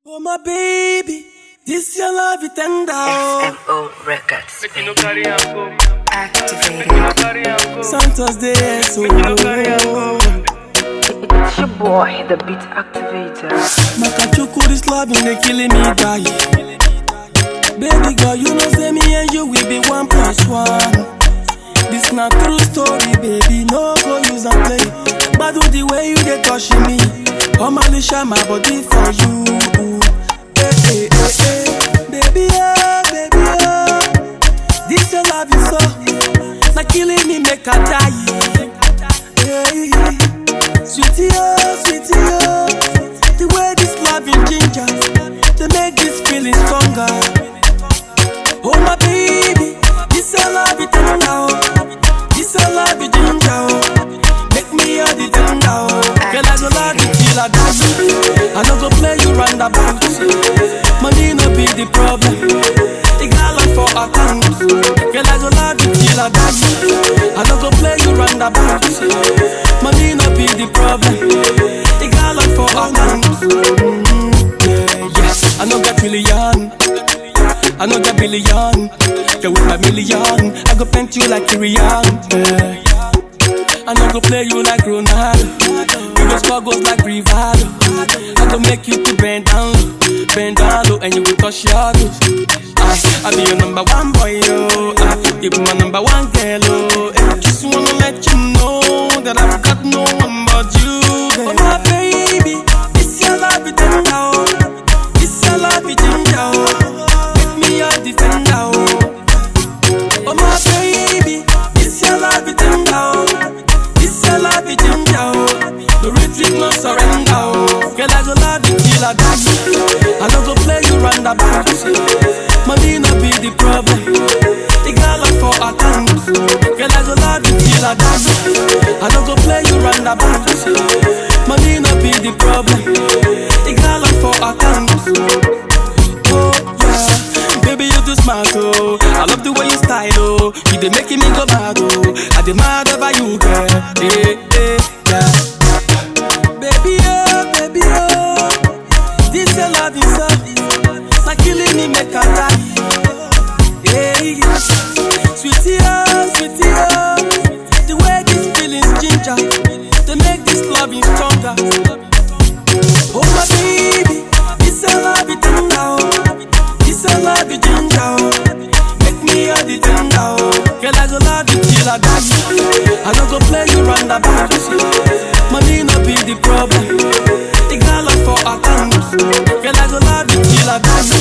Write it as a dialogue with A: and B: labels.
A: Oh my baby, this your love it tender. oh.
B: FMO Records.
C: Make you no carry am go. Make
B: Activated.
C: you no carry am go.
A: Santos Day, so
C: Make you no carry am go.
B: It's your boy, the beat activator.
A: Makachuku, this loving they killing me die. Baby girl, you know say me and you will be one plus one. This not true story, baby. No go use and play. But do the way you they touching me. Come and share my body for you. Hey, hey, hey, hey. Baby, oh, baby, oh. This your love is so. Not killing me, make I die. Hey. Sweetie, oh, sweetie, oh. The way this loving ginger, they make this feeling stronger. Oh, my baby, this your love it tender, oh. This your love it ginger, oh. Make me all the tender, oh. Girl, I go love you till I die. I no go play you roundabout. Money no be the problem. It got lot for account. Girl, I go love you till I die. I no go play you roundabout. Money no be the problem. It got lot for account. Mm, yeah, yeah. I no got million. I know got billion. Girl, with my million, I go paint you like Irian. Yeah. I no go play you like Ronaldo. You go score goals like Rivaldo. I go make you to bend down low, bend down low, and you go touch your toes. I, I be your number one boy, yo. I, you be my number one girl, oh. Eh, Just wanna let you know that I've got no one but you, girl. Oh my baby, this your love it tender, oh. This your love it ginger, oh. Make me your defender, oh. Oh my baby, this your love it tender, oh. This your love it ginger, oh. No retreat, no surrender, oh. Girl, I go love you till I die. I no go play you roundabout. Money no be the problem. The girl up for account. Girl, I go love you till I die. I no go play you roundabout. Money no be the problem. The girl up for account. Oh yeah, baby you too smart oh. I love the way you style oh. You dey making me go mad oh. I dey mad over you girl. Hey, hey, yeah. Baby oh, baby oh. This your love is so. Not killing me make I die. Hey, yeah. Sweetie oh, sweetie oh. The way this feelings ginger, they make this loving stronger. Oh my baby, this your love it tender oh. This your love it ginger oh. Make me all the tender oh. Girl I go love you till I die. I no go play you roundabout. Money no be the problem. The girl up for account. Girl I go love you till I die.